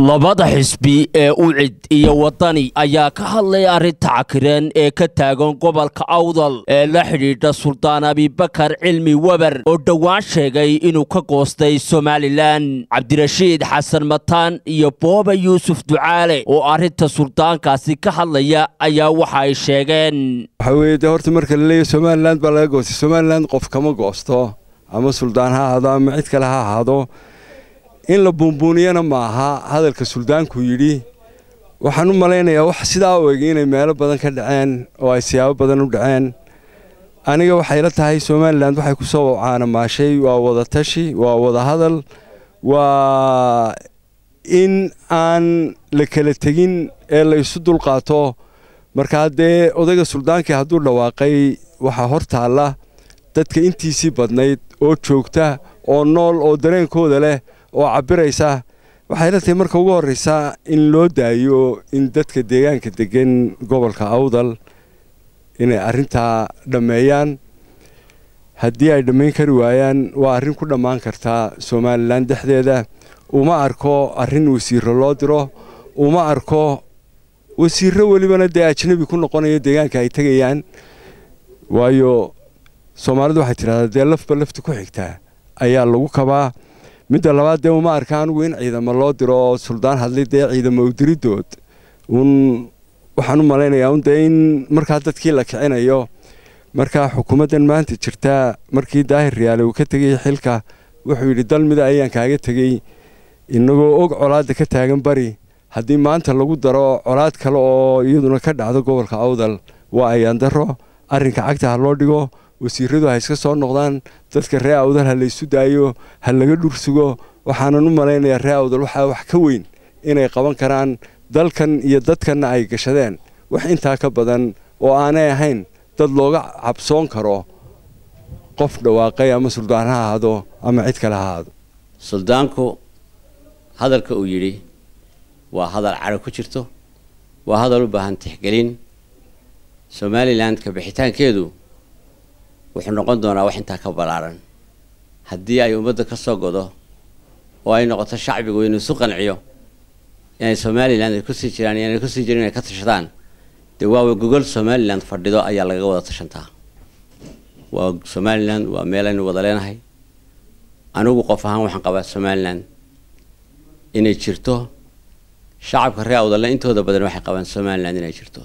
labada xisbi ee ucid iyo wadani ayaa ka hadlay arrinta cakiran ee ka taagan gobolka awdal ee la xidhiidha suldaan abibakar cilmi weber oo dhowaan sheegay inuu ka goostay somalilan cabdirashiid xasan mataan iyo booba yuusuf ducaale oo arrinta suldaankaasi ka hadlaya ayaa waxa ay sheegeen waxaa weeye dee horta marka la leeyahy somalilan baa laga goostay somalilan qof kama goosto ama suldaan ha ahaado ama cid kale ha ahaado in la buunbuuniyana ma aha hadalka suldaanku yidhi waxaan u malaynayaa wax sidaa u eg inay meelo badan ka dhaceen oo ay siyaabo badan u dhaceen aniga waxay la tahay somalilan waxay ku soo caanamaashay waa wada tashi waa wada hadal waa in aan la kala tegin ee la isu dulqaato markaa dee odayga suldaankii hadduu dhawaaqay waxaa hor taalla dadka intiisii badnayd oo joogta oo nool oo dareenkooda leh oo cabbiraysa waxay la tahay marka ugu horraysa in loo daayo in dadka deegaanka deggan gobolka awdal inay arrintaa dhammeeyaan haddii ay dhammayn kari waayaan waa arrin ku dhammaan kartaa somalilan dhexdeeda uma arko arrin wasiirro loo diro uma arko wasiirro welibana dee ajnabi ku noqonaya deegaanka ay tegayaan waayo soomaalidu waxay tidhahdaa dee lafba lafta ku xigtaa ayaa lagu kabaa midda labaad dee uma arka anigu in ciidamo loo diro oo suldaan hadlay dee ciidamo udiridood uun waxaan u malaynayaa un dee in markaa dadkii la kicinayo markaa xukuumaddan maanta jirtaa markii daahir riyaale uu ka tegay xilka wuxuu yidhi dal mida ayaan kaaga tegey inagoo og colaadda ka taagan bari haddii maanta lagu daro colaad kale oo iyaduna ka dhacdo gobolka awdal waa ayaan daro arrinka cagta ha loo dhigo wasiiradu ha iska soo noqdaan dadka ree awdal ha laysu daayo ha laga dhursugo waxaanan u malaynayaa ree awdal waxaa wax ka weyn inay qaban karaan dalkan iyo dadkanna ay gashadeen wax intaa ka badan oo aanay ahayn dad looga cabsoon karo qof dhawaaqay ama suldaan ha ahaado ama cid kale ha ahaado suldaanku hadalka uu yidhi waa hadal cadho ku jirto waa hadal u baahan tixgelin somalilan ka bixitaankeedu wuxuu noqon doonaa wax intaa ka ballaaran haddii ay ummadda ka soo godo oo ay noqoto shacbigu inuu isu qanciyo inay somalilan ay kusii jiraan iyo inay kusii jirin inay ka tashadaan dee waawa gogol somalilan fadhido ayaa lagaga wada tashantaa waa somalilan waa meel aynu wada leenahay anigu qof ahaan waxaan qabaa somalilan inay jirto shacabka ree awdalna intooda badan waxay qabaan somalilan inay jirto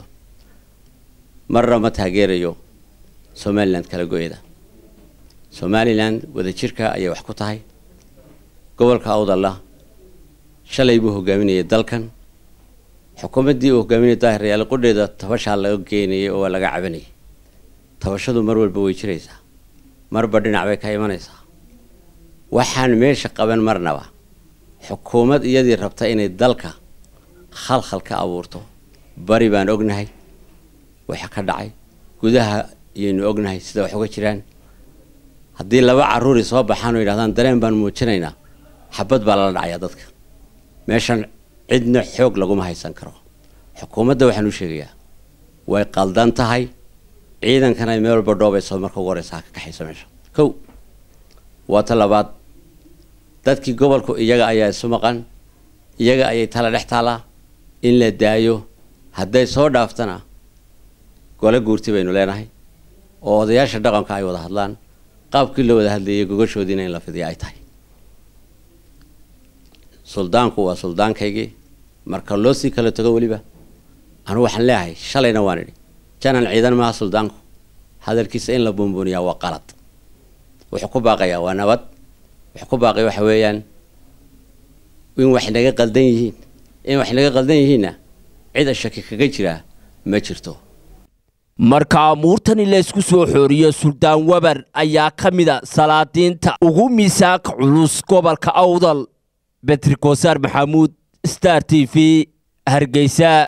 marna ma taageerayo somalilan kala goyada somalilan wadajirka ayay wax ku tahay gobolka awdalla shalay buu hogaaminayay dalkan xukuumaddii uu hogaaminayay daahir yaale qudheeda tabashaa laga geynayay oo waa laga cabanayay tabashadu mar walba way jiraysaa marba dhinac bay ka imanaysaa waxaan meesha qaban marnaba xukuumad iyadii rabta inay dalka khalkhal ka abuurto bari baan ognahay waxa ka dhacay gudaha iyaynu ognahay sida wax uga jiraan haddii laba carruuri soo baxaan oo yidhahdaan dareen baan muujinaynaa xabad baa lala dhacayaa dadka meeshan cidna xoog laguma haysan karo xukuumadda waxaan u sheegayaa way qaldan tahay ciidankan ay meel walba dhoobayso marka ugu horeysa ha ka kaxayso meesha kow waa ta labaad dadkii gobolku iyaga ayaa isu maqan iyaga ayay tala dhex taalaa in la daayo hadday soo dhaaftana gole guurti baynu leenahay oo odayaasha dhaqanka ay wada hadlaan qaabkii loo wada hadlayay gogashoodiina in la fidiya ay tahay suldaanku waa suldaankaygii marka loo sii kala tago weliba anugu waxaan leeyahay shalayna waan idhi janan ciidan maaha suldaanku hadalkiisa in la buunbuuniyaa waa qalad wuxuu ku baaqayaa waa nabad wuxuu ku baaqaya waxa weeyaan in wax naga qaldan yihiin in wax naga qaldan yihiinna cid shaki kaga jiraa ma jirto marka amuurtani laysku soo xooriyo suldaan weber ayaa ka mida salaadiinta ugu miisaanka culus gobolka awdal betri kosaar maxamuud star t v hargeysa